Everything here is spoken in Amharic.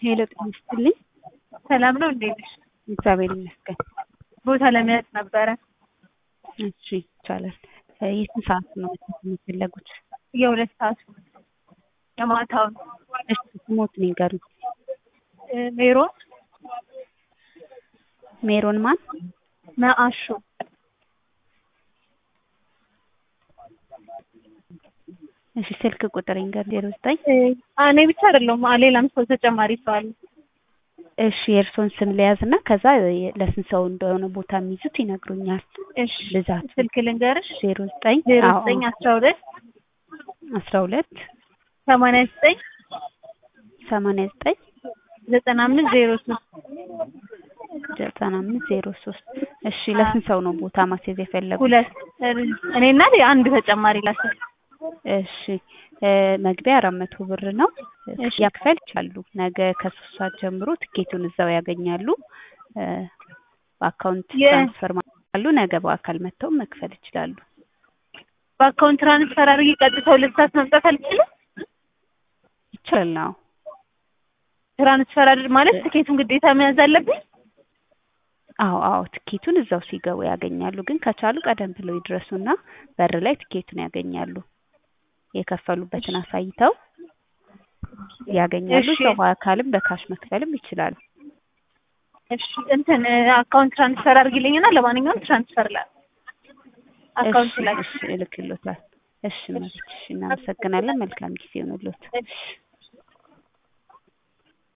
ሄሎ ጤና ይስጥልኝ። ሰላም ነው እንዴ ነሽ? እግዚአብሔር ይመስገን። ቦታ ለመያዝ ነበረ። እሺ ይቻላል። የስንት ሰዓት ነው የሚፈለጉት? የሁለት ሰዓት የማታውን እሺ ስሞት ንገሩኝ። ሜሮን ሜሮን ማን? መአሹ እሺ ስልክ ቁጥር ይንገር ዜሮ ዘጠኝ እኔ ብቻ አይደለሁም ሌላም ሰው ተጨማሪ ሰው አለ። እሺ የእርስዎን ስም ለያዝ እና ከዛ ለስንት ሰው እንደሆነ ቦታ የሚይዙት ይነግሩኛል። እሺ ብዛት ስልክ ልንገርሽ ዜሮ ዘጠኝ ዜሮ አዎ፣ ዘጠኝ አስራ ሁለት አስራ ሁለት ሰማንያ ዘጠኝ ሰማንያ ዘጠኝ ዘጠና አምስት ዜሮ ሶስት ዘጠና አምስት ዜሮ ሶስት እሺ ለስንት ሰው ነው ቦታ ማስያዝ የፈለጉት? ሁለት እኔና አንድ ተጨማሪ ላሰብ እሺ እ መግቢያ አራት መቶ ብር ነው። እሺ። ያክፈል ይችላሉ። ነገ ከሶስት ሰዓት ጀምሮ ትኬቱን እዛው ያገኛሉ። እ በአካውንት የ- ትራንስፈር ማሉ ነገ በአካል መጥተው መክፈል ይችላሉ። በአካውንት ትራንስፈር አድርጌ ቀጥታ ሁለት ሰዓት መምጣት አልችልም። ይችላል። አዎ ትራንስፈር አድር ማለት ትኬቱን ግዴታ መያዝ አለብኝ። አዎ አዎ ትኬቱን እዛው ሲገቡ ያገኛሉ። ግን ከቻሉ ቀደም ብለው ይድረሱና በር ላይ ትኬቱን ያገኛሉ። የከፈሉበትን አሳይተው ያገኛሉ። እሺ። ሰው በአካልም በካሽ መክፈልም ይችላሉ። እሺ እንትን አካውንት ትራንስፈር አድርጊልኝና ለማንኛውም ትራንስፈር ላ አካውንት እሺ ላይ እሺ እልክልዎታል። እሺ መብት እሺ እናመሰግናለን። መልካም ጊዜ ይሁንልዎት። እሺ